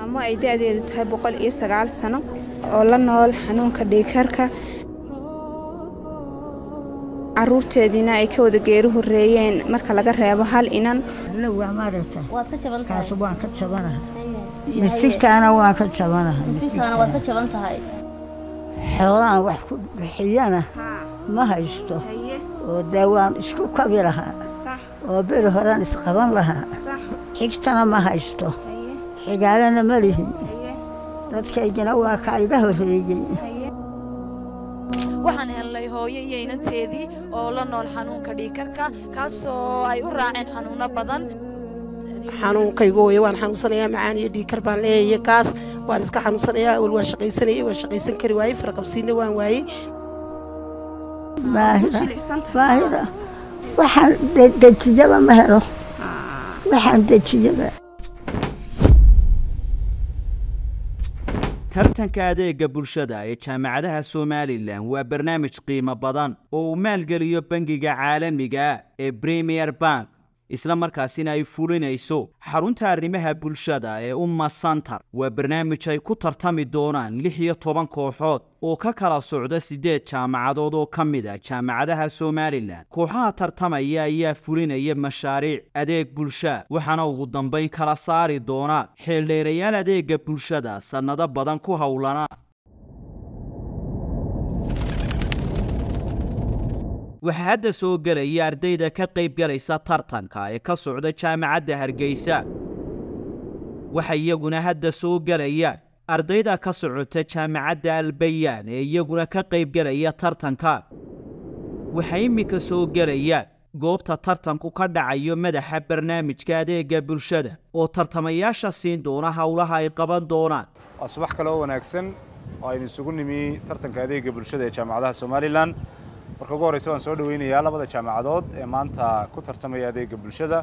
maamo ay da-deedu tahay boqol iyo sagaal sano oo la nool xanuunka dhiigkarka caruurteediina ay ka wada geeri horeeyeen marka laga reebo hal inan waa maaragta waad ka jaban tahay kaas waan ka jabanahay misigtaana waan ka jabanahay misigtaana waad ka jaban tahay xoolaan wax ku bixiyana ma haysto oo dee waan isku kabi lahaa oo beri horaan isqaban lahaa xigtana ma haysto xigaalana ma lihi dadkaygina waa ka iga horreeyey waxaan helnay hooyo iyo inanteedii oo la nool xanuunka dhiigkarka kaasoo ay u raaceen xanuunno badan xanuunkaygu hooye waan xanuunsanayaa macaan iyo dhiigkar baan leeyahay kaas waan iska xanuunsanayaa awal waan shaqaysanayay waan shaqaysan kari waayey farqabsiinna waan waayey baahida baahida waxaan dejiyaba ma helo waxaan dejiyaba tartanka adeega bulshada ee jaamacadaha somalilan waa barnaamij qiimo badan oo uu maalgeliyo bangiga caalamiga ee premier bank isla markaasina ay fulinayso xarunta arrimaha bulshada ee umma santar waa barnaamij ay ku tartami doonaan lix iyo toban kooxood oo ka kala socda siddeed jaamacadood oo ka mid a jaamacadaha somalilan kooxaha tartamaya ayaa fulinaya mashaariic adeeg bulsha waxaana ugu dambayn kala saari doona xeeldheerayaal adeega bulshada sannado badan ku howlana waxaa hadda soo gelaya ardayda ka qayb galaysa tartanka ee ka socda jaamacadda hargeysa waxa iyaguna hadda soo gelaya ardayda ka socota jaamacadda albayaan ee iyaguna ka qayb galaya tartanka waxaa iminka soo gelaya goobta tartanku ka dhacayo madaxa barnaamijka adeega bulshada oo tartamayaasha siin doona howlaha ay qaban doonaan waa subax kale oo wanaagsan oo aynu isugu nimi tartanka adeega bulshada ee jaamacadaha somalilan marka ugu horreysa waan soo dhaweynayaa labada jaamacadood ee maanta ku tartamaya adeega bulshada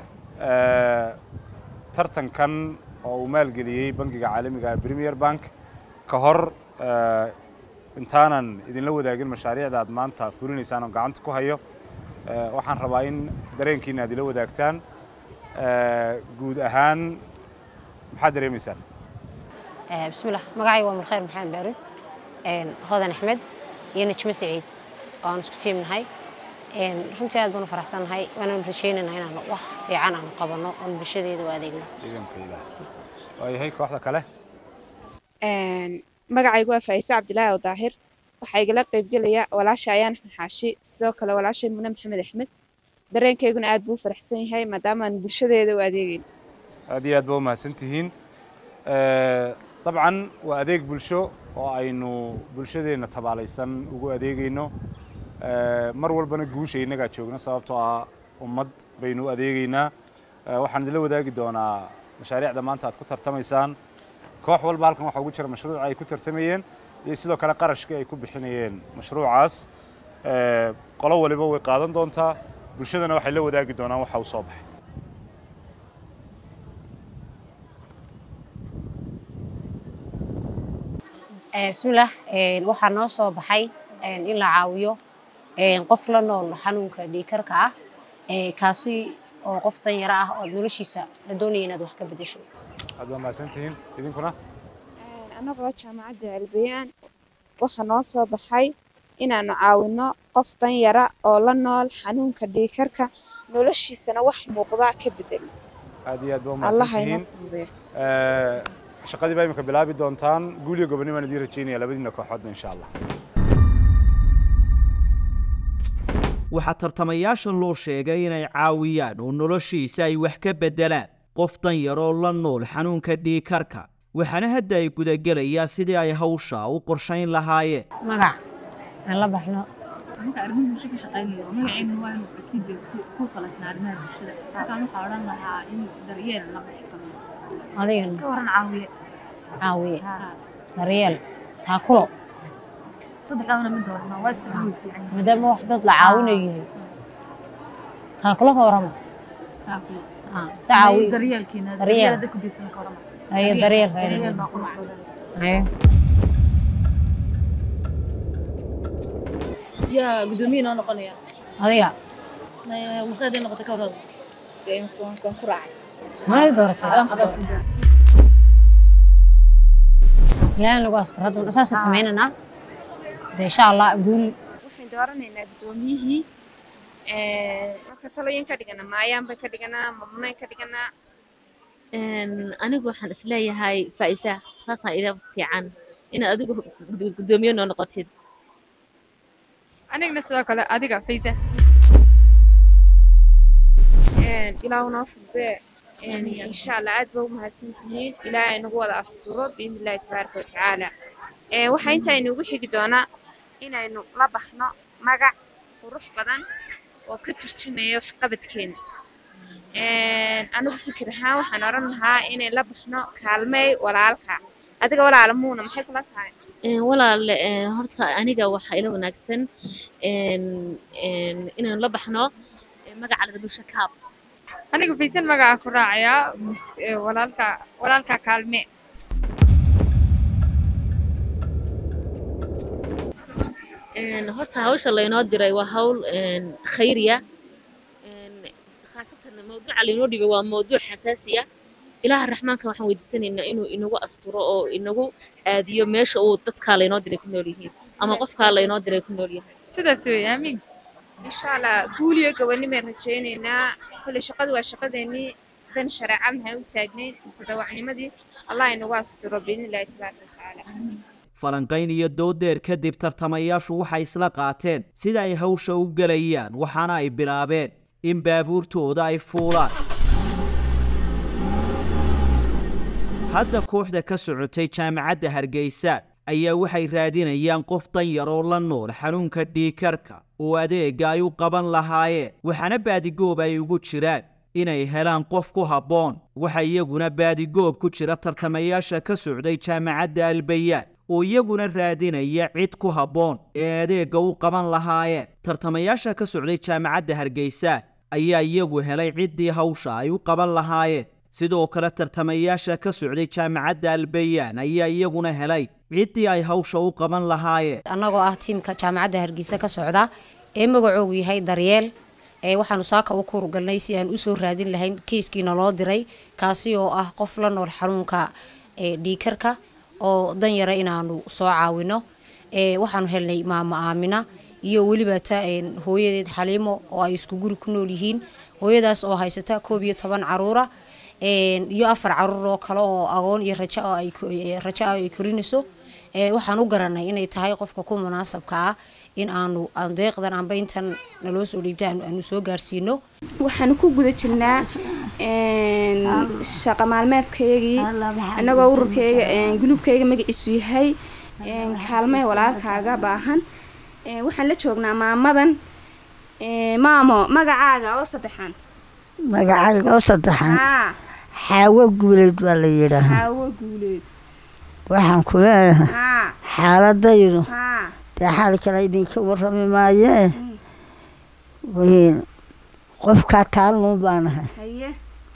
tartankan oo uu maalgeliyey bangiga caalamiga ee premier bank ka hor intaanan idinla wadaagin mashaariicda aad maanta fulinaysaan oo gacanta ku hayo waxaan rabaa in dareenkiina aad ila wadaagtaan guud ahaan maxaad dareemaysaan bismillah magacayga waa mulkhayr maxamed baari hodan axmed iyo najmo saciid oo aan isku tiimnahay runtii aad baan u faraxsannahay waanaan rajaynaynaa inaan wax fiican aan qabanno oon bulshadeeda u adeegno ciidanka ilaah waayahay kooxda kale magacaygu waa faa'ise cabdilaahi oo daahir waxaa igala qaybgelaya walaasha ayaan axmed xaashi sidoo kale walaashay mune maxamed axmed dareenkayguna aad buu u faraxsan yahay maadaamaan bulshadeeda u adeegayn aad iyo aad baa u mahadsan tihiin dabcan waa adeeg bulsho oo aynu bulshadeenna tabaalaysan ugu adeegayno mar walbana guusha innagaa joogna sababtoo ah ummad baynu u adeegaynaa waxaan idinla wadaagi doonaa mashaariicda maanta aad ku tartamaysaan koox walba halkan waxaa ugu jira mashruuca ay ku tartamayeen iyo sidoo kale qarashkii ay ku bixinayeen mashruucaas qolo waliba way qaadan doontaa bulshadana waxay la wadaagi doonaan waxa u soo baxay bismillaah waxaa noo soo baxay in la caawiyo qof la nool xanuunka dhiigkarka ah kaasi oo qof danyaro ah oo noloshiisa la doonaya inaad wax ka bedesho aad baa mahadsantihiin idinkuna annagoo jaamacadda albayaan waxaa noo soo baxay inaannu caawinno qof danyara oo la nool xanuunka dhiigkarka noloshiisana wax muuqdaa ka bedelo aad iyo aad baa allaha inoo umahadsantihiin fududeeyo shaqadii baa imika bilaabi doontaan guul iyo gobonimo aan idiin rajaynaya labadiina kooxoodna insha allah waxaa tartamayaasha loo sheegay inay caawiyaan oo noloshiisa ay wax ka beddelaan qof danyaroo la nool xanuunka dhiigkarka waxaana hadda ay gudagelayaan sidii ay hawsha u qorshayn lahaayeen magac aan la baxno marka arrimaha bulsho ka shaqaynayo magaceena waa inuu akiid ku salaysnaa arrimaha bulshada markaan waxaa odhan lahaa in daryeel la bixi karo adigana ka waran caawiye caawiye daryeel taakulo saddexdaabana mid doorna waa isticmaal fiican yahay maadaama wax dad la caawinayo yahay taakulo ka warama taakulo Ah, si caawi daryeelkiina Daryeel. daryeel hadda ku diirsan ka warama Ayo, daryeel ka daryeel inay baa ku macdan Ayo. yaa gudoomiye noo noqonaya adiga markaad noqotay ka warada waan ku raacay mana dooratay Adaan- adaan ku raacay. ilaahay nagu asturo hadda saasaan sameynaynaa de insha allah guul waxaan dooranaynaa guddoomiyihii marka talooyin ka dhigana maayaan bay ka dhiganaa mamnuuyn ka dhiganaa anigu waxaan isleeyahay faa'isa saasaan ila fiican inaad adigu guddoomiye noo noqotid anigna sidoo kale adiga faysa ilaahu noo fudbee insha allah aad ba u mahadsantihiin ilaahay nagu wada asturo biidni illaahi tabaaraka watacaala waxaa intaa inugu xigi doonaa inaynu la baxno magac qurux badan oo ka turjumaya waxqabadkeena anigu fikir ahaan waxaan odhan lahaa inay la baxno kaalmeey walaalka adiga walaala muuna maxay kula tahay walaal horta aniga waxaa ila wanaagsan inaynu la baxno magaca ladabusha kaab anigu faysan magaca ku raacayaa walaalka walaalka kaalme horta hawsha laynoo diray waa hawl khayriya khaasatan mawduuca laynoo dhibay waa mawduuc xasaasiya ilaaha raxmaanka waxaan weydiisanaynaa inuu inagu asturo oo inagu aadiyo meesha uu dadkaa laynoo diray ku nool yihiin ama qofkaa laynoo diray ku nool yahay sidaas wey aamiin insha allah guuliyo gabanimaan rajaynaynaa kolley shaqadu waa shaqadeennii dan shareeca maxay u taagnayn tadawacnimadii allah inagu asturo biidni illaahi tabaaraka watacaala falanqayn iyo doodeer kadib tartamayaashu waxay isla qaateen sida ay hawsha u gelayaan waxaana ay bilaabeen in baabuurtooda ay fuulaan hadda kooxda ka socotay jaamacadda hargeysa ayaa waxay raadinayaan qof danyar oo la nool xanuunka dhiikarka oo adeega ay u qaban lahaayeen waxaana baadigoob ay ugu jiraan inay helaan qof ku habboon waxa iyaguna baadigoob ku jira tartamayaasha ka socday jaamacadda albayaan oo iyaguna raadinaya cid ku habboon ee adeegga u qaban lahaayeen tartamayaasha ka socday jaamacadda hargeysa ayaa iyagu helay ciddii hawsha ay u qaban lahaayeen sidoo kale tartamayaasha ka socday jaamacadda albayaan ayaa iyaguna helay ciddii ay hawsha u qaban lahaayeen annagoo ah tiimka jaamacadda hargeysa ka socda ee magacoogu yahay daryeel ee waxaanu saaka u kurugalnay si aan usoo raadin lahayn kiiskiina loo diray kaasi oo ah qof la nool xanuunka dhiikarka oo danyara inaanu soo caawino waxaanu helnay maamo aamina iyo weliba ta hooyadeed xaliimo oo ay isku guri ku nool yihiin hooyadaas oo haysata koob iyo toban caruura iyo afar caruur oo kale oo agoon iyo raja raja ah ay korinayso waxaan u garanay inay tahay qofka ku munaasabka ah in aanu deeqdan amba intan naloo soo dhiibta aanu soo gaarsiino waxaanu ku guda jirnaa shaqa maalmeedkaygii annagoo ururkayga guluubkayga magaciisu yahay kaalmee walaalkaaga baahan waxaan la joognaa maamadan maamo magacaaga oo saddexan magacayga oo saddexan xaawo guuleed baa la yidhaahaa xaawo guuleed waxaan ku leeyahay xaaladaydu haa dee xaal kale idinka warrami maayee wiin qofkaa kaalnuun baanahay haye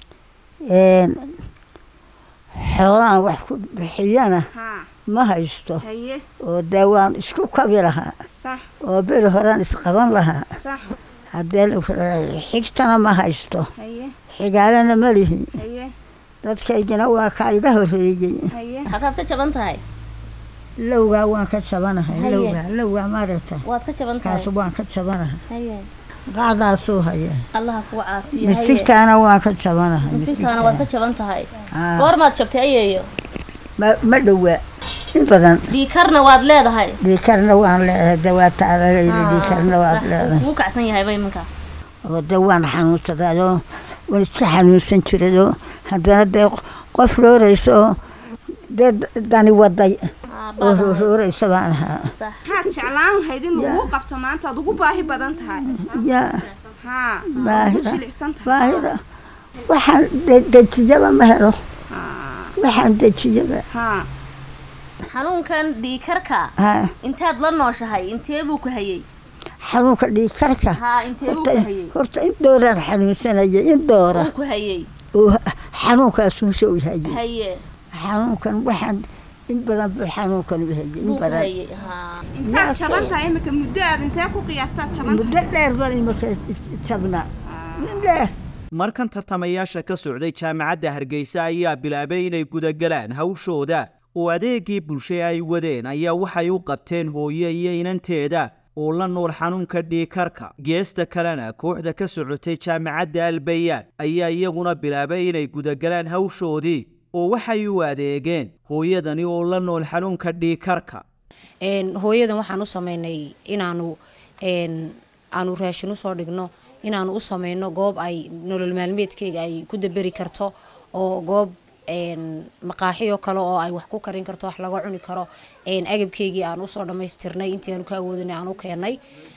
xoolaan wax ku bixiyana haa ma haysto haye oo dee waan isku kabi lahaa sax oo beri horaan isqaban lahaa sax haddee xigtana ma haysto haye xigaalana ma lihi haye dadkaygina waa kaa iga horreeyey haye halkaad ka jaban tahay lowgaa waan ka jabanahay Haye. lowgaa lowgaa maaragta waad ka jaban tahay kaas waan ka jabanahay haye qaadaasuu haya allaha kugu caafiyo haye misigtaana waan ka jabanahay misigtaana waad ka jaban tahay Aa, goormaad jabtay ayeeyo ma ma dhowaa in badan dhiikarna waad leedahay dhiikarna waan leedahay dawaata adagayda dhiikarna waad leedahay kugu kacsan yahayba iminka oo de waan xanuunsadayoo waan iska xanuunsan jirayoo haddana dee qof rooraysa oo dee dani waday oo rooraysa baan ahaa maxaad jeclaan lahayd in laguu qabto maanta aad ugu baahi badan tahay yaa haa baahida ugu jilicsan tahay baahida waxaan de- dejiyaba ma helo waxaan dejiyaba haa xanuunkan dhiikarka haa intaad la nooshahay intee buu ku hayey xanuunka dhiigkarka haa intee buu horta ku hayey horta in dooraan xanuunsanaya in doora uu ku hayey oo xanuunkaasuuse u hayay haye xanuunkan waxaan in badan buu xanuunkan u hayay in buu ku badan hayey haa intaad jaban tahay imika muddo aad intee ku qiyaastaad jaban tahay muddo dheer baan imaka jabnaa min dheer markan tartamayaasha ka socday jaamacadda hargeysa ayaa bilaabay inay gudagalaan hawshooda oo adeegii bulshe ay wadeen ayaa waxay u qabteen hooye iyo inanteeda oo la nool xanuunka dhiikarka geesta kalena kooxda ka socotay jaamacadda albayaan ayaa iyaguna bilaabay inay gudagalaan hawshoodii oo waxay u adeegeen hooyadani oo la nool xanuunka dhiikarka hooyadan waxaan u sameynay inaanu aanu raashin usoo dhigno inaanu u sameyno goob ay nolol maalmeedkeyga ay ku daberi karto oo goob maqaaxiyo kale oo ay wax ku karin karto wax laga cuni karo agabkeygii aan usoo dhammaystirnay intii aanu ka awoodinay aan u keenay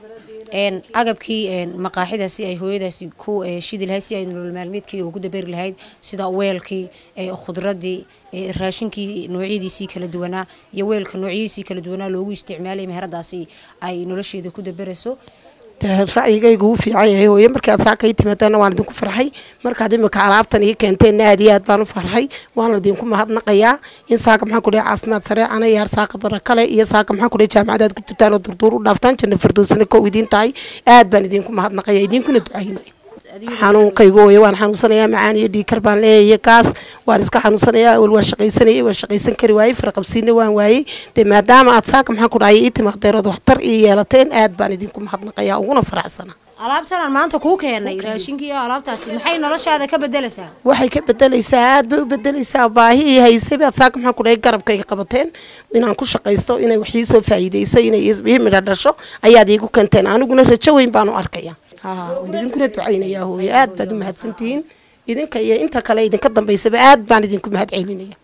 agabkii maqaaxidaasi ay hooyadaasi ku shidi lahayd si ay nolol maalmeedkeyga ugu daberi lahayd sida weelkii khudradii raashinkii noocyadiisii kala duwanaa iyo weelka noocyadiisii kala duwanaa loogu isticmaalay meheradaasi ay nolosheeda ku daberayso ra'yigaygu uu fiican yahay hooye markaad saaka ii timaadana waan idinku farxay markaad imika alaabtan ii keenteen aad iyo aad baan u farxay waana idinku mahadnaqayaa in saaka maxaan ku dhahay caafimaad sareecana iyo har saaka barakale iyo saaka maxaan ku dhahay jaamacadaad ku jirtaan oo durduur u dhaaftaan janna fardoosina kow idiin tahay aad baan idinku mahadnaqaya idinkuna ducaynaya xanuunkaygu hooye waan xanuunsanayaa macaan iyo dhiikar baan leeyahay kaas waan iska xanuunsanayaa awal waan shaqaysanayay waan shaqaysan kari waayey faraqabsiina waan waayey dee maadaama aad saaka maxaan ku dhahay ii timaadeen ood waxtar ii yeelateen aad baan idinku mahadnaqayaa uguna faraxsana alaabtanaan maanta kuu keenay raashinkii iyo alaabtaasi maxay noloshaada ka bedelaysaa waxay ka bedelaysaa aad bay u bedelaysaa baahi ii haysay baad saaka maxaan ku dhahay garabkayga qabateen inaan ku shaqaysto inay wax ii soo faa'iidayso inay ii midha dhasho ayaad iigu keenteen aniguna rajo weyn baan u arkaya waan idinkuna ducaynayaa hooye aad baad u mahadsantihiin idinka iyo inta kale idinka dambaysaba aad baan idinku mahad celinaya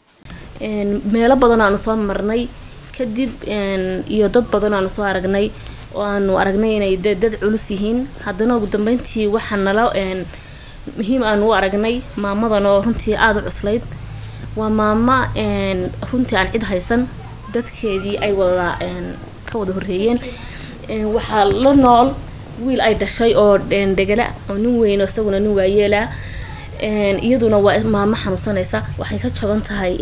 meelo badan aanu soo marnay kadib iyo dad badan aanu soo aragnay oo aanu aragnay inay de dad culus yihiin haddana ugu dambeyntii waxaa nala muhiim aanu u aragnay maamadan oo runtii aada u cuslayd waa maamo runtii aan cid haysan dadkeedii ay wada ka wada horreeyeen waxaa la nool wiil ay dhashay oo dhegala oo nin weyn oo isaguna nin waayeela iyaduna waa maamo xanuunsanaysa waxay ka jaban tahay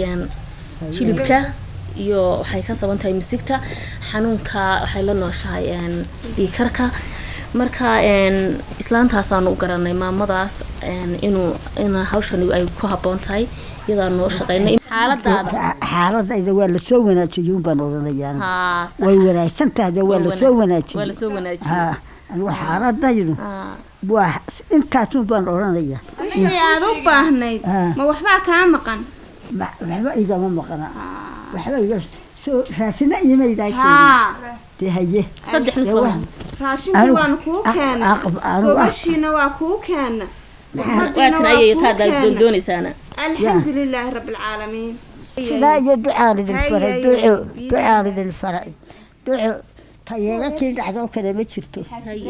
jilibka iyo waxay ka saban tahay misigta xanuunka waxay la nooshahay dhiikarka marka islaantaasaanu u garanay maamadaas inuu in hawshan ay ku habboon tahay iyadaa noo shaqeynay xaaladaada xaaladayda waa lasoo wanaajiyuun baan odhanayaan way wanaagsan tahda waa lasoo wanaajiyey waa lasoo wanaajiyey anigu xaaladaydu waa intaasun baan odhanaya wixii aad u baahnayd ma waxbaa kaa maqan waxba igama maqana waxba iga soo raasina iimaydaa dee haye saddex nus raashinkii waanu kuu keena gogashiina waa kuu keena waatan ayay taada doonaysaana alxamdu lilaahi rabbi alcaalamiin sidaa iyo ducaan idin faray duco ducaan idin faray duco tayeega kii dhacdoo kale ma jirto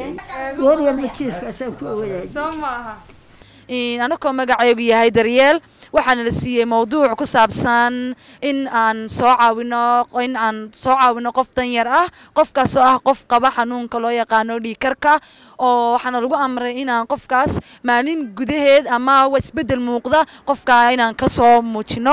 war walba jiifkaasaan ku ogayahay soo maaha anakoo magacaygu yahay daryeel waxaana la siiyey mowduuc ku saabsan in aan soo caawino in aan soo caawino qof danyar ah qofkaasoo ah qof qaba xanuunka loo yaqaano dhiikarka oo waxaana lagu amray inaan qofkaas maalin gudaheed ama isbedel muuqda qofka inaan kasoo muujino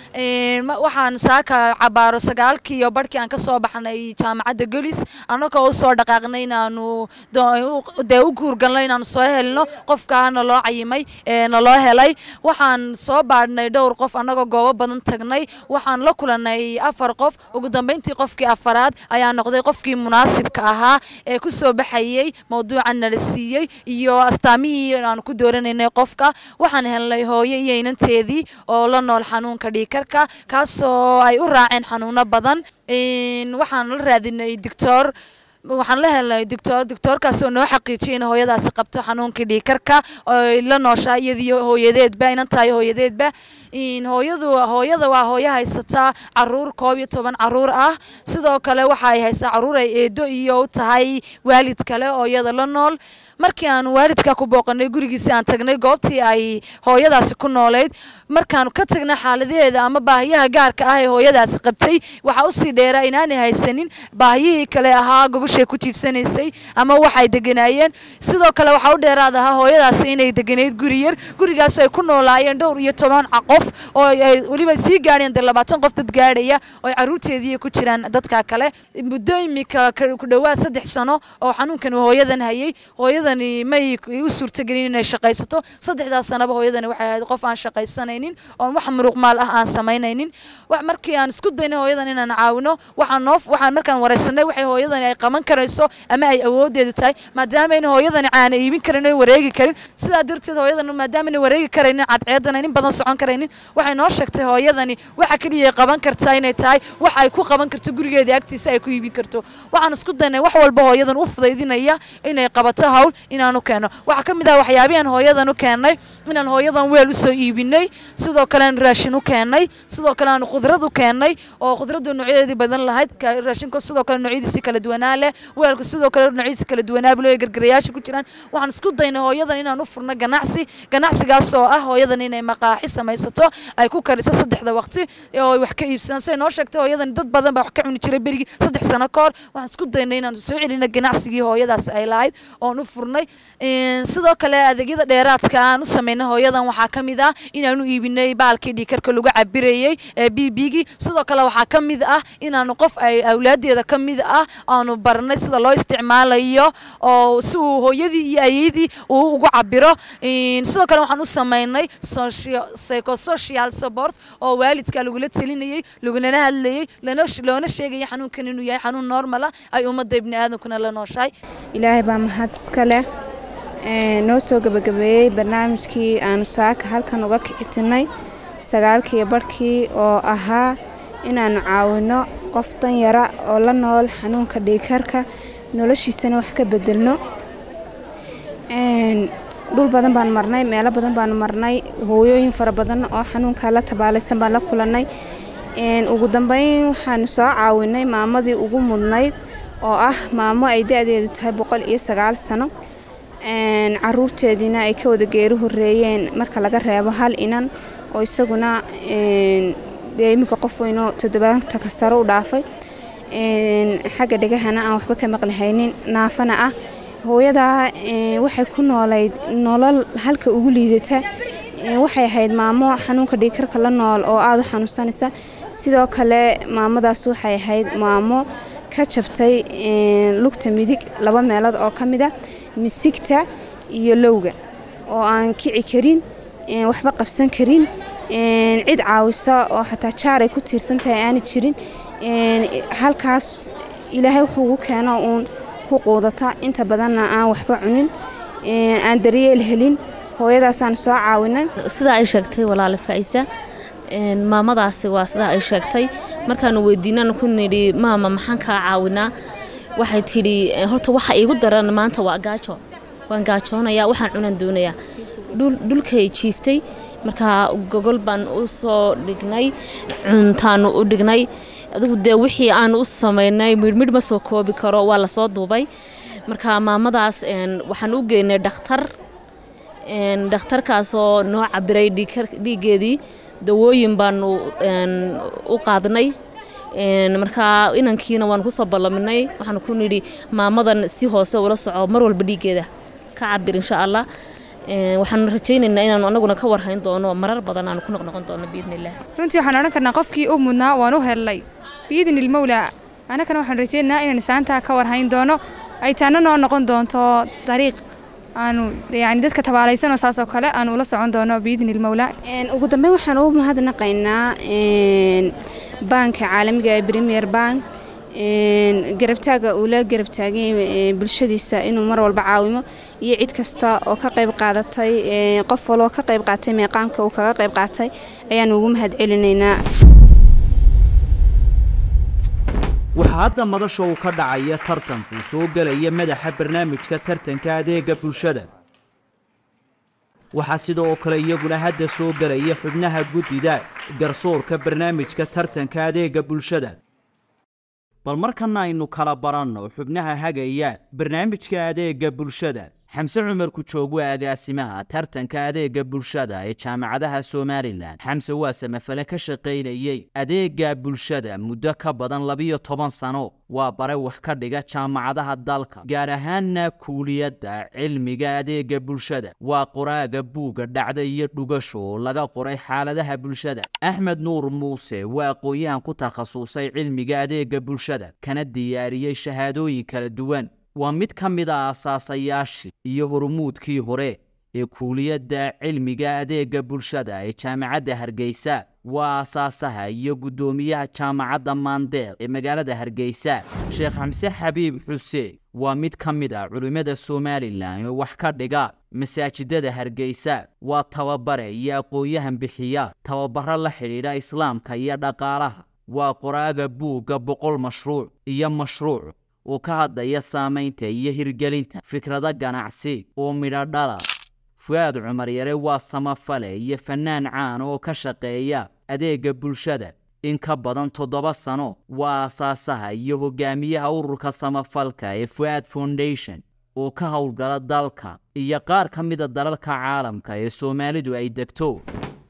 waxaan saaka cabaaro sagaalkii iyo barhkii aan kasoo baxnay jaamacadda golis annagoo usoo dhaqaaqnay inaanu dee u guurgalno inaanu soo helno qofka naloo cayimay naloo helay waxaan soo baadhnay dhowr qof annagoo goobo badan tagnay waxaan la kulanay afar qof ugu dambeyntii qofkii afaraad ayaa noqday qofkii munaasibka ahaa ee kusoo baxayey mowduuca nala siiyey iyo astaamihii aan ku dooranaynay qofka waxaan helnay hooyo iyo inanteedii oo la nool xanuunka dhiikarka kaasoo ay u raaceen xanuuno badan waxaan la raadinay doctor waxaan la helnay doctor doctorkaasoo noo xaqiijiyay in hooyadaasi qabto xanuunkii dhiikarka oy la nooshaa iyadiyo hooyadeedba inan tahay hooyadeedba hooyadu hooyada waa hooyo haysataa caruur koob iyo toban caruur ah sidoo kale waxa ay haysaa caruur ay eedo iyo u tahay waalid kale oo iyada la nool markii aan waalidka ku booqanay gurigiisi aan tagnay goobtii ay hooyadaasi ku noolayd markaanu ka tagnay xaaladaheeda ama baahiyaha gaarka ah ee hooyadaasi qabtay waxaa usii dheeraa inaanay haysanin baahiyihii kale ahaa gogoshay ku jiifsanaysay ama waxay deganaayeen sidoo kale waxaa u dheeraad ahaa hooyadaasi inay deganayd guri yar gurigaasoo ay ku noolaayeen dhowr iyo toban qof oo ay weliba sii gaadheen dee labaatan qof dad gaadhaya oo caruurteedii ku jiraan dadka kale muddo imika ku dhowaad saddex sano oo xanuunkan hooyadan hayay hooyadani may u suurtagelin inay shaqaysato saddexdaas sanaba hooyadani waxay ahayd qof aan shaqaysanayn shaqaynaynin oon wax muruqmaal ah aan samaynaynin wax markii aan isku daynay hooyadan inaan caawino waxaan noo waxaan markaan wareysanay waxay hooyadani ay qaban karayso ama ay awoodeedu tahay maadaamaayna hooyadani caana iibin karin oo wareegi karin sidaa darteed hooyadan maadaamaayna wareegi karaynin cadceedana in badan socon karaynin waxay noo sheegtay hooyadani waxa keliya ay qaban kartaa inay tahay wax ay ku qaban karto gurigeeda agtiisa ay ku iibin karto waxaan isku daynay wax walba hooyadan u fudaydinaya inay qabato hawl inaanu keeno waxaa ka mid ah waxyaabihan hooyadan u keennay inaan hooyadan weel usoo iibinay sidoo kale aan raashin u keennay sidoo kale aan khudrad u keennay oo khudraddu noocyadeedii badan lahayd raashinku sidoo kale noocyadiisi kala duwanaa leh weelku sidoo kale noocyadiisi kala duwanaa bilo ay gargarayaasha ku jiraan waxaan isku daynay hooyadan inaan u furno ganacsi ganacsigaas oo ah hooyadan inay maqaaxi samaysato ay ku kariso saddexda waqti oo ay wax ka iibsadaan say noo sheegtay hooyadan dad badan baa wax ka cuni jiray berigii saddex sano ka hor waxaan isku daynay inaan soo celino ganacsigii hooyadaas ay lahayd oon u furnay sidoo kale adeegyada dheeraadka aan u samaynay hooyadan waxaa ka mid ah inaanu iibinay baalkii dhiikarka lagu cabirayey ee bbgii sidoo kale waxaa ka mid ah inaanu qof ay awlaadeeda ka mid ah aanu barnay sida loo isticmaalayo oo si uu hooyadii iyo ayeydii uu ugu cabiro sidoo kale waxaan u samaynay psychosocial support oo waalidka lagula telinayey lagunana hadlayey loona sheegaya xanuunkan inuu yahay xanuun normal ah ay ummadda ibni aadamkuna la nooshahay ilaahay baa mahad iska leh noo soo gebagabeeyey barnaamijkii aanu saaka halkan uga kicitinay sagaalkii barhkii oo ahaa inaannu caawinno qof danyara oo la nool xanuunka dhiikarka noloshiisana wax ka bedelno dhul badan baan marnay meelo badan baanu marnay hooyooyin fara badan oo xanuunkaa la tabaalaysan baan la kulannay ugu dambeyn waxaanu soo caawinay maamadii ugu mudnayd oo ah maamo ay da-deedu tahay boqol iyo sagaal sano caruurteediina ay ka wada geeri horeeyeen marka laga reebo hal inan oo isaguna dee iminka qof weynoo toddobaatanka sare u dhaafay xagga dhegahana aan waxba ka maqlihaynin naafana ah hooyadaa waxay ku noolayd nolol halka ugu liidata waxay ahayd maamo xanuunka dhiikarka la nool oo aada u xanuunsanaysa sidoo kale maamadaas waxay ahayd maamo ka jabtay lugta midig laba meelood oo ka mid a misigta iyo lowga oo aan kici karin waxba qabsan karin cid caawisa oo xataa jaar ay ku tiirsan tahay aana jirin halkaas ilaahay wuxuu ugu keeno uun ku quudata inta badanna aan waxba cunin aan daryeel helin hooyadaasaan soo caawinay sidaa ay sheegtay walaale faa'isa maamadaasi waa sidaa ay sheegtay markaanu weydiinaan ku nidhi maama maxaan kaa caawinaa waxay tidhi horta waxa iigu daran maanta waa gaajo waan gaajoonayaa waxaan cunaan doonayaa dhulkay jiiftay markaa gogol baan u soo dhignay cuntaanu u dhignay adigu dee wixii aanu u samaynay midhmidh ma soo koobi karo waa lasoo duubay marka maamadaas waxaan u geynay dhakhtar dhakhtarkaasoo noo cabiray dhiiggeedii dawooyin baanu u qaadnay markaa inankiina waan kusoo ballaminay waxaan ku nidhi maamadan si hoose ula soco mar walba dhiiggeeda ka cabir insha allah waxaan rajaynaynaa inaanu anaguna ka warhayn doono marar badan aanu ku noqnoqon doono biidniillah runtii waxaan odhan karnaa qofkii u mudnaa waan u hellay biidni ilmowlaa annagana waxaan rajaynaynaa inaan saantaa ka warhayn doono ay taana noo noqon doonto dariiq aanu yani dadka tabaalaysanoo saas oo kale aanu ula socon doono biidni ilmowlaa ugu dambeyn waxaan ugu mahadnaqaynaa baanka caalamiga ee premier bank garabtaaga uu la garabtaagay bulshadiisa inuu mar walba caawimo iyo cid kasta oo ka qayb qaadatay qof waloo ka qayb qaatay meeqaamka uu kaga qayb qaatay ayaanu ugu mahad celinaynaa waxaa hadda madasha uu ka dhacaya tartanku soo gelaya madaxa barnaamijka tartanka adeega bulshada waxaa sidoo kale iyaguna hadda soo gelaya xubnaha guddida garsoorka barnaamijka tartanka adeega bulshada bal markana aynu kala baranno xubnaha hagaya barnaamijka adeega bulshada xamse cumar kujoog waa agaasimaha tartanka adeega bulshada ee jaamacadaha somalilan xamse waa samafale ka shaqaynayey adeega bulshada muddo ka badan labiyo toban sano waa bare wax ka dhiga jaamacadaha dalka gaar ahaanna kuuliyadda cilmiga adeega bulshada waa qoraaga buugga dhacda iyo dhugasho oo laga qoray xaaladaha bulshada axmed nuur muuse waa aqoon-yahan ku takhasusay cilmiga adeega bulshada kana diyaariyey shahaadooyin kala duwan waa mid ka mid a asaasayaashii iyo hormuudkii hore ee kuuliyadda cilmiga adeega bulshada ee jaamacadda hargeysa waa aasaasaha iyo guddoomiyaha jaamacadda maandeeq ee magaalada hargeysa sheekh xamse xabiib xuseen waa mid ka mid ah culimmada somalilan oo wax ka dhiga masaajidada hargeysa waa tababare iyo aqoon-yahan bixiya tababaro la xidhiidha islaamka iyo dhaqaalaha waa qoraaga buugga boqol mashruuc iyo mashruuc uu ka hadlaya saamaynta iyo hirgelinta fikrado ganacsi oo midho dhala fu-aad cumar yare waa samafale iyo fannaan caan oo ka shaqeeya adeega bulshada in ka badan toddoba sano waa aasaasaha iyo hogaamiyaha ururka samafalka ee fu-aad foundation oo ka howlgala dalka iyo qaar ka mida dalalka caalamka ee soomaalidu ay degto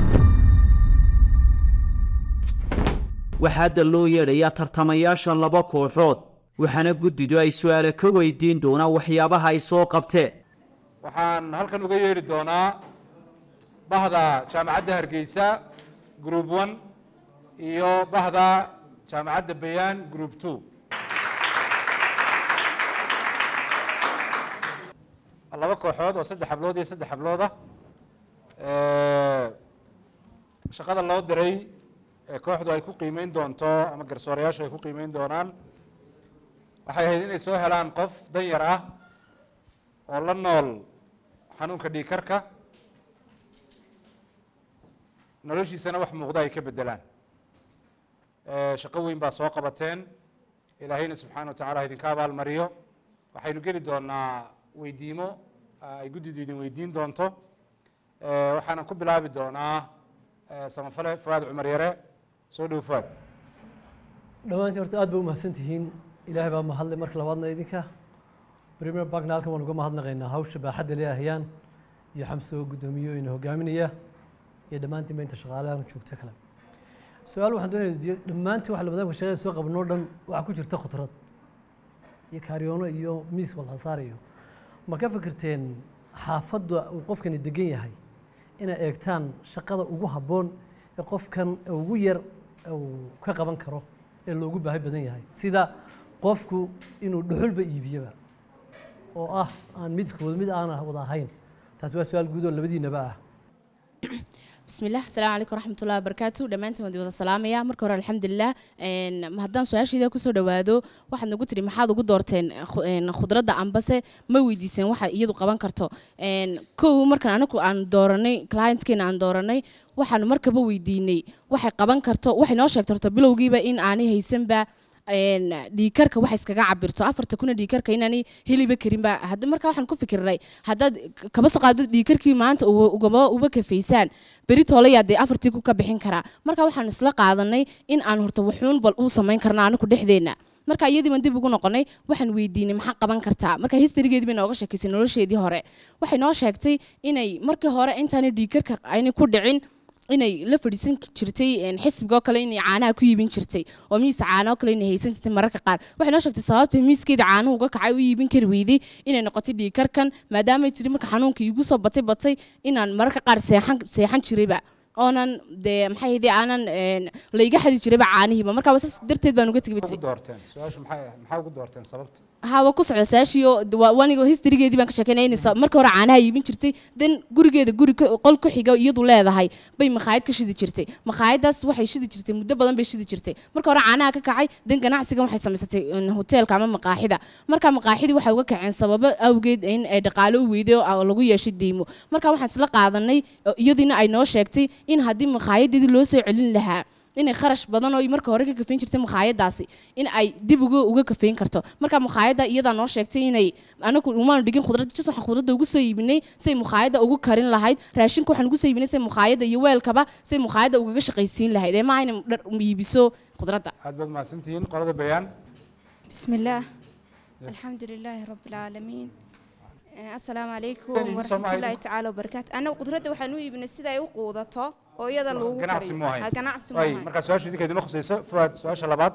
waxaa hadda loo yeedhayaa tartamayaasha laba kooxood waxaana guddidu ay su-aale ka weydiin doonaan waxyaabaha ay soo qabteen waxaan halkan uga yeedhi doonaa bahda jaamacadda hargeysa group one iyo bahda jaamacadda bayaan group two laba kooxood oo saddex hablood iyo saddex hablood ah shaqada loo diray ee kooxdu ay ku qiimeyn doonto ama garsoorayaashu ay ku qiimeyn doonaan waxay ahayd inay soo helaan qof dan yar ah oo la nool xanuunka dhiikarka noloshiisana wax muuqda ay ka beddelaan shaqo weyn baa soo qabateen ilaahayna subxaana wa tacala idinka abaalmariyo waxaynu geli doonaa weydiimo ay guddidu idin weydiin doonto waxaanan ku bilaabi doonaa samafale fuaad cumar yare soo dhow fuaad dhammaantiin horta aad ba umahadsan tihiin ilaahay baa mahadlay marka labaadna idinka premier bankna halkan waan uga mahadnaqaynaa hawsha baaxadda leehayaan iyo xamsoo guddoomiyo ina hogaaminaya iyo dhammaantiin inta shaqaalahan joogta kale su-aal waxaan doonaya weydiiyo dhammaantiin waxa labadaanka shaqada soo qabanoo dhan waxaa ku jirta khudrad iyo kaariyoono iyo miis walhasaar iyo ma ka fikirteen xaafadda uu qofkani degan yahay inay eegtaan shaqada ugu habboon ee qofkan ugu yar uu ka qaban karo ee loogu baahi badan yahay sida qofku inuu dhuxulba iibiyaba oo ah aan midkood mid aan wada ahayn taasi waa su-aal guud oo labadiinaba ah bismillaah asalaamu calaykum waraxmatullahi wabarakaatu dhammaantiin waan wada salaamaya marka hore alxamdulilah haddaan su-aashiida kusoo dhawaado waxaad nagu tiri maxaad ugu doorteen khudradda ambase ma weydiiseen waxa iyadu qaban karto kow markan anagu aan dooranay clientkeena aan dooranay waxaanu markaba weydiinay waxay qaban karto waxay noo sheegto horto bilowgiiba in aanay haysanba dhiikarka waxa iskaga cabirto afarta kuna dhiikarka inaanay heliba karinba marka waxaan ku fikirnay haddaad kaba soo qaadid dhiikarkii maanta ugaba uba kafaysaan beri toolayaa dee afartii ku ka bixin karaa marka waxaan isla qaadanay in aan horta waxuun bal uu samayn karna anigu dhexdeenna marka iyadii baan dib ugu noqonay waxaan weydiinay maxaa qaban kartaa marka historygeedii bay nooga sheekaysay nolosheedii hore waxay noo sheegtay inay markii hore intaanay dhiikarka aynay ku dhicin inay la fadhiisan jirtay xisbiga oo kale inay caanaha ku iibin jirtay oo miis caana oo kale inay haysan jirtay mararka qaar waxay noo sheegtay sababta miiskeeda caanuhu uga kacay u iibin kari weyday inay noqotay dhiikarkan maadaamay tiri marka xanuunka igu soo batay batay inaan mararka qaar seexan seexan jirayba oonan dee maxay ahayde aanan layga xadi jirayba caanihiiba marka saas darteed baan uga tegay ugu doorteen su-aashu maxay maxaa ugu doorteen sababta hawa ku socda saashiyo waniga historygeedii baan ka sheekeynaya inay marka hore caanaha iibin jirtay dan gurigeeda guri qol ku xiga iyadu leedahay bay makhaayad ka shidi jirtay makhaayadaas waxay shidi jirtay muddo badan bay shidi jirtay marka hore caanaha ka kacay dan ganacsigan waxay samaysatay hoteelka ama maqaaxida marka maqaaxidii waxay uga kaceen sababo awgeed in ay dhaqaalo u weyday oo lagu yeeshay deymo marka waxaan isla qaadanay iyadiina ay noo sheegtay in haddii makhaayaddeedii loo soo celin lahaa inay kharash badan oo marka hore ka kafayn jirtay makhaayadaasi in ay dib uga uga kafayn karto marka makhaayadda iyadaa noo sheegtay inay anagu umaanu dhigin khudrad jis waxaan khudradda ugu soo iibinay say makhaayadda ugu karin lahayd raashinka waxaan ugu soo iibinay say makhaayadda iyo weelkaba say makhaayadda ugaga shaqaysiin lahayd ee maaha inay dhar iibiso khudradda aad baad mahadsantihiin qolada bayaan bismillaah alxamdu lilaahi rabbi alcaalamiin asalaamu calaykum Weligiis waraxmatullaahi tacaala wabarakaatu annagu qudradda waxaan u iibinay sida ay u quudato oo iyada lagu ganacsi kariyo mu ahayn Ha, ganacsi mu Waay, ahayn markaa su-aasha idinka idinma khusayso fuaad su-aasha labaad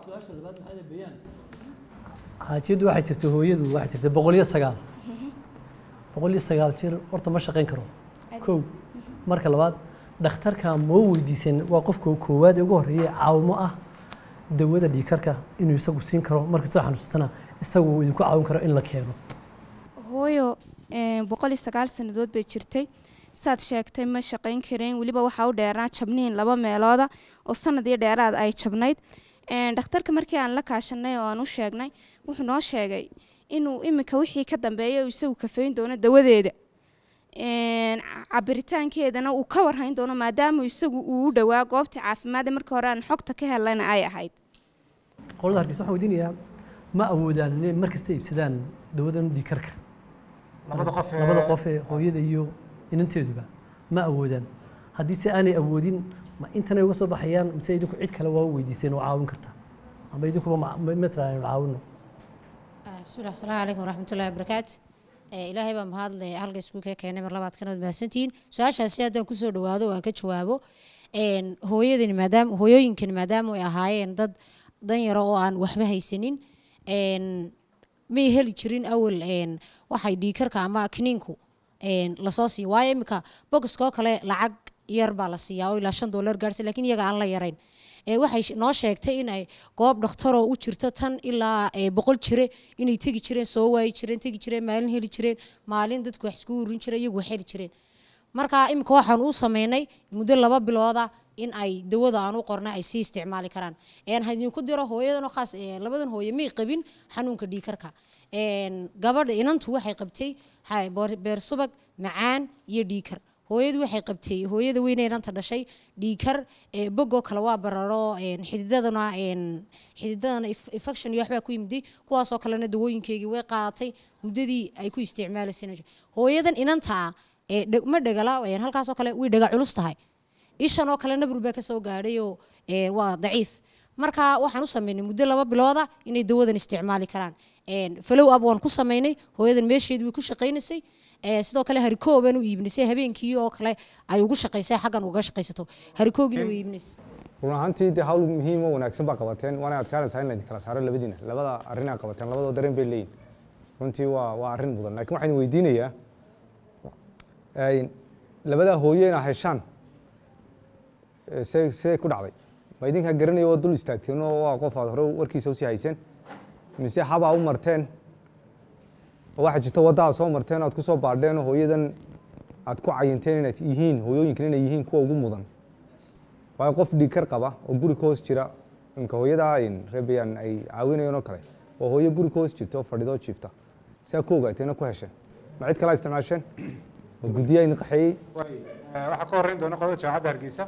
xaajiyaddu waxay jirtay hooyadu waxay jirtay boqol iyo sagaal boqol iyo sagaal jir horta ma shaqayn karo kow marka labaad dhakhtarka moo weydiisan waa qofka koowaad ee ugu horreeyay caawimo ah dawada dhiikarka inuu isagu siin karo marka soo xanuunsatana isagu uu idinku caawin karo in la keeno hooyo boqol iyo sagaal sannadood bay jirtay saad sheegtay ma shaqayn kareen weliba waxaa u dheeraa jabniin laba meelooda oo sanad iyo dheeraad ay jabnayd dhakhtarka markii aan la kaashanay oo aan u sheegnay wuxuu noo sheegay inuu iminka wixii ka dambeeya isagu kafayn doono dawadeeda cabiritaankeedana uu ka warhayn doono maadaama isagu uu u dhowaa goobta caafimaadda markii hore aan xogta ka helana ay ahayd qolada hargeysa waxaan weydiinayaa ma awoodaan inay mar kasta iibsadaan dawadan dhiikarka Labada qof ee- labada qof ee hooyada iyo inanteeduba ma awoodaan haddii se aanay awoodin ma intanay uga soo baxayaan mise idinku cid kale waa u weydiiseen oo caawin karta ama idinkuba ma- ma ma tiraaheen caawino bismillahi asalaamu calaykum waraxmatullahi wabarakaatu Eh, ilaahay baa mahadle halka iskuulka keenay mar labaad kanood mahadsantihiin su-aashaasi haddaan kusoo dhawaado oo aan ka jawaabo een, hooyadani maadaama hooyooyinkani maadaama ay ahaayeen dad danyaro oo aan waxba haysanin een, may heli jirin awal een, waxay dhiikarka ama kiniinku een, lasoo siiyo waayo iminka boxkoo kale lacag yar baa la siiyaa oo ilaa shan dollar gaarhsa laakiin iyaga aan la yarayn Eh, waxay sh- noo sheegtay in ay goob dhakhtaroo u jirto tan ilaa eh, boqol jire inay tegi jireen soo waayi jireen tegi jireen maalin heli jireen maalin dadku wax iskugu urin jireen iyagu wax heli jireen marka iminka waxaan u sameynay muddo laba bilooda in ay dawada aan u qornay ay sii isticmaali karaan een ha idinku diro hooyadan oo khaas eh, labadan hooye may qabin xanuunka dhiikarka een gabadha inantu waxay qabtay ha- boor- beer subag macaan iyo dhiikar hooyadu waxay qabtay hooyada weyne inanta dhashay dhiikar ee bogoo kale waa bararo een, xididadana een, xididadana inf- infection iyo waxbaa ku yimiday kuwaasoo kalena dawooyinkeygii way qaadatay muddadii ay ku isticmaalaysay hooyadan inantaa ee dheg- ma dhegala een, halkaasoo kale way dhega culus tahay ishan oo kale nabru baa kasoo gaadhayoo ee, waa daciif marka waxaan u sameynay muddo laba bilooda inay dawadan isticmaali karaan Een, follow up waan ku sameynay hooyadan meesheedu way ku shaqaynaysay Ee, sidoo kale harikoo baan u iibnisay habeenkii oo kale ay ugu shaqaysay xaggan uga shaqaysato harikoogina way iibinaysay run ahaantii dee hawl muhiim oo wanaagsan baa qabateen waana adkaanaysaa in laydin kala saaro labadiina labada arrinaa qabateen labadoo dareen bay leeyihin runtii waa waa arrin mudan laakiin waxaan weydiinayaa een, labadaa hooyo inaa heshaan ee, see see ku dhacday ma idinkaa garanaya oo dul istaagteen oo waa qof aad hore warkiisa usii hayseen mise habaa u marteen oo waxaa jirta wadda aad soo marteen aad ku soo baadheen oo hooyadan aad ku cayinteen inaad yihiin hooyooyinkan inay yihiin kuwa ugu mudan waayo qof dhiigkar qaba oo guri ka hoos jira imka hooyadaa reebayaan ay caawinayeen oo kale oo hooyo guri ka hoos jirta oo fadhidoo jiifta saa ku ogaateena ku hesheen ma cid kalaa isticmaasheen oo guddiyaa idin qaxeeyey waxaa ka horreyn doona qodobka jaamacadda hargeysa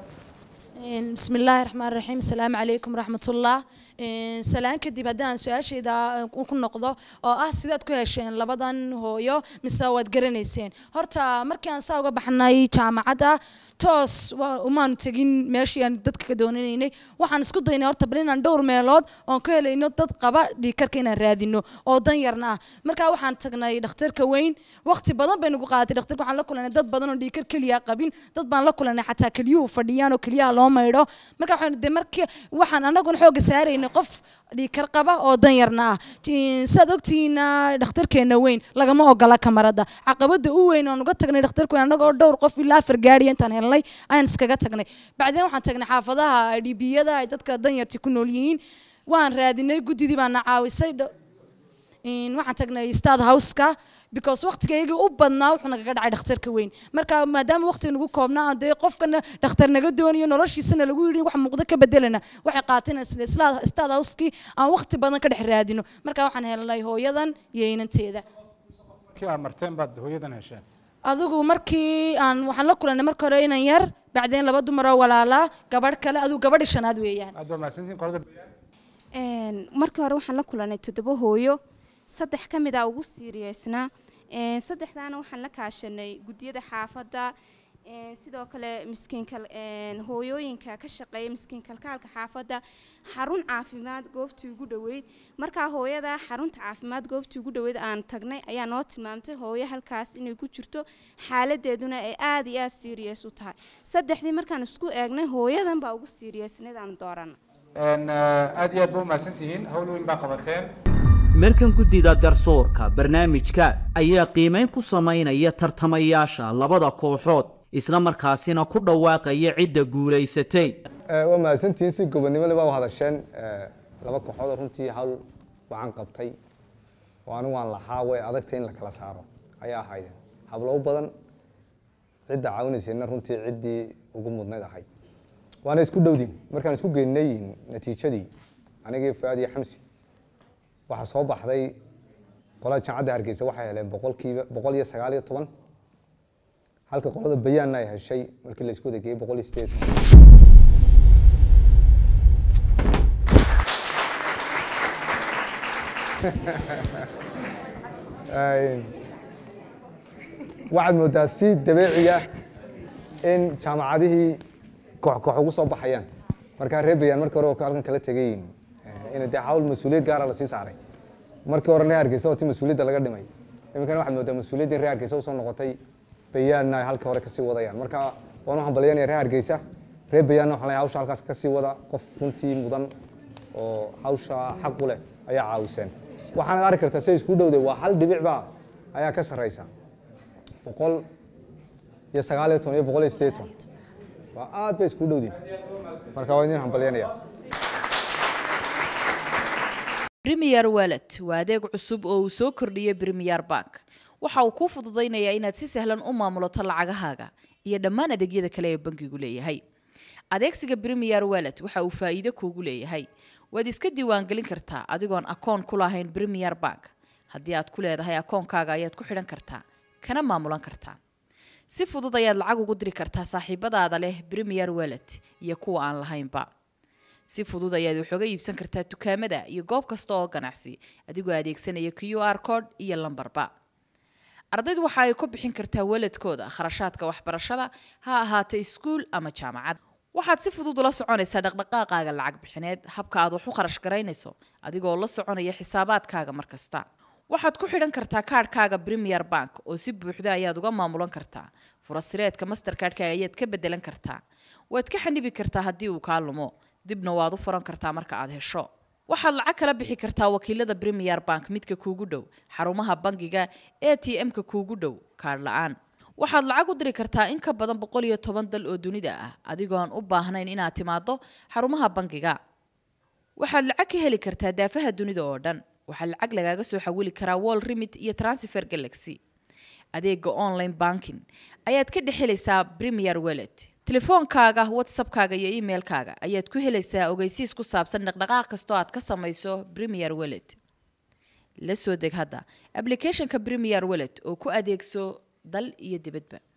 بسم الله الرحمن الرحيم السلام عليكم ورحمة الله سلام كدب هدان سؤاشيدا ku noqdo oo ah sidaad ku hesheen labadan hooyo mise waad garanayseen horta markii aan saa uga baxnay jaamacadda toos waa- umaanu tegin meeshii aan dadka ka doonanaynay waxaan isku daynay horta bal inaan dhowr meelood oon ka helayno dad qaba dhiigkarka inaan raadino oo dan yarna ah markaa waxaan tagnay dhakhtarka weyn waqti badan bay nagu qaadatay dhakhtarka waxaan la kulanay dad badan oo dhiigkar keliya qabin dad baan la kulanay xataa keliyuhu fadhiyaan oo keliyaha loo maydho marka waxaan de markii waxaan anaguna xooga saaraynay qof dhiigkar qaba oo dan yarna ah Tiin- saad ogtihiina dhakhtarkeena weyn lagama ogola kamarada caqabada u weyn oon uga tagnay dhakhtarka weyn anagoo dhowr qof ilaa afar gaariya intaan helnay ayaan iskaga tagnay bacdeen waxaan tagnay xaafadaha dhibiyada ay dadka danyarti ku nool yihiin waan raadinay guddidii baana caawisay dho- in waxaan tagnay stad houseka because waqtigaygii u badnaa wuxuu nagaga dhacay dhakhtarka weyn marka maadaama waqti nagu koobnaa aan dee qofkana dhakhtar naga doonayo noloshiisana lagu yidhi wax muuqdo ka bedelana waxay qaateen isla stad houseki aan waqti badan ka dhex raadino marka waxaan helnay hooyadan iyo inanteeda markii aad marteen baad hooyadan hesheen adigu markii aan waxaan la kulanay marka hore inan yar bacdeen laba dumar oo walaalaa gabadh kale adigu gabadhi shanaad weeyaan aad baa mahadsantihiin qolada Een, markii hore waxaan la kulanay toddoba hooyo saddex ka mid a ugu siiriyeysnaa Een, saddexdaana waxaan la kaashanay guddiyada xaafadda een, sidoo kale miskiinka een, hooyooyinka ka shaqeeya miskiin kalkaalka xaafadda xarun caafimaad goobtii ugu dhoweyd markaa hooyada xarunta caafimaad goobtii ugu dhoweyd aan tagnay ayaa noo tilmaamtay hooyo halkaas inay ku jirto xaaladeeduna ay aada iyo aada siiriyes u tahay saddexdii markaan isku eegnay hooyadan baa ugu siiriyeysnayd aan doorana Een, eh, aad iyo aad baa u mahadsantihiin hawl weyn baa qabateen markan guddida garsoorka barnaamijka ayaa qiimeyn ku samaynaya tartamayaasha labada kooxood isla markaasina ku dhawaaqaya cidda guulaysatay Eh, waa mahadsantihiin si gobonimo le baa u hadasheen eh, laba kooxood oo runtii hawl wacan qabtay oo anigu waan lahaa way adagtay in la kala saaro ayaa ahaydeen hablo badan cidda caawinaysayna runtii ciddii ugu mudnayd ahayd waana isku dhowdin markaan isku geynay natiijadii anigii fuaad iyo xamsi waxaa soo baxday qolada jaamacadda hargeysa waxay heleen boqolkiiba boqol iyo sagaal iyo toban halka qolada bayaanna ay heshay markii la isku wada geeyey boqol iyo sideed waxaad moodaa si dabeeciya in jaamacadihii koox koox ugu soo baxayaan markaa reer bayaan markii hore oo halkan kala tegayin in dee hawl mas-uuliyad gaara lasii saaray markii hore reer hargeysa oo ti mas-uuliyadda laga dhimay iminkana waxaad moodaa mas-uuliyaddii reer hargeysa usoo noqotay bayaanna ay halkii hore kasii wadayaan marka waan u hambalyanaya reer hargeysa reer bayaanna waxaan leeyahay hawsha halkaas kasii wada qof runtii mudan oo hawsha xaq u leh ayaa caawiseen waxaanad arki kartaa say isku dhowday waa hal dhibicba ayaa ka sarreysa boqol iyo sagaal iyo toban iyo boqol iyo sideed toban waa aad bay isku dhowdiin marka waa idin hambalyanaya Premier Wallet waa adeeg cusub oo uu soo kordhiyey Premier Bank. Waxa uu kuu fududaynayaa inaad si sahlan u maamulato lacagahaaga iyo dhammaan adeegyada kale ee bankigu leeyahay. Adeegsiga Premier Wallet waxa uu faa'iido kuugu leeyahay. Waad iska diiwaangelin kartaa adigoon akoon ku lahayn Premier Bank. Haddii aad ku leedahay akoonkaaga ayaad ku xidhan kartaa, kana maamulan kartaa. Si fudud ayaad lacag ugu diri kartaa saaxiibadaada leh Premier Wallet iyo kuwa aan lahaynba. si fudud ayaad wax uga iibsan kartaa dukaamada iyo goob kasta oo ganacsi adigoo adeegsanaya q r code iyo lambarba ardaydu waxa ay ku bixin kartaa waladkooda kharashaadka waxbarashada ha ahaato iskuul ama jaamacad waxaad si fudud ula soconaysaa dhaqdhaqaaqaaga lacag bixineed habka aad wax u kharash garaynayso adigoo la soconaya xisaabaadkaaga mar kasta waxaad ku xidhan kartaa kaadhkaaga premier bank oo si buuxda ayaad uga maamulan kartaa furasireedka masterkaadhkaaga ayaad ka bedelan kartaa waad ka xanibi kartaa haddii uu kaa lumo dibna waad u furan kartaa marka aad hesho waxaad lacag kala bixi kartaa wakiilada premier bank midka kuugu dhow xarumaha bangiga a t m-ka kuugu dhow kaadh la-aan waxaad lacag u diri kartaa in ka badan boqol iyo toban dal oo dunida ah adigoon u baahnayn inaad timaado xarumaha bangiga waxaad lacag ka heli kartaa daafaha dunida oo dhan waxaa lacag lagaaga soo xawili karaa wall remit iyo transfer galaxy adeega online banking ayaad ka dhex helaysaa premier wallet telefoonkaaga whatsappkaaga iyo emailkaaga ayaad ku helaysaa ogeysiis ku saabsan dhaqdhaqaaq kastoo aad ka samayso premier wallet la soo deg hadda applicationka premier wallet oo ku adeegso dal iyo dibadba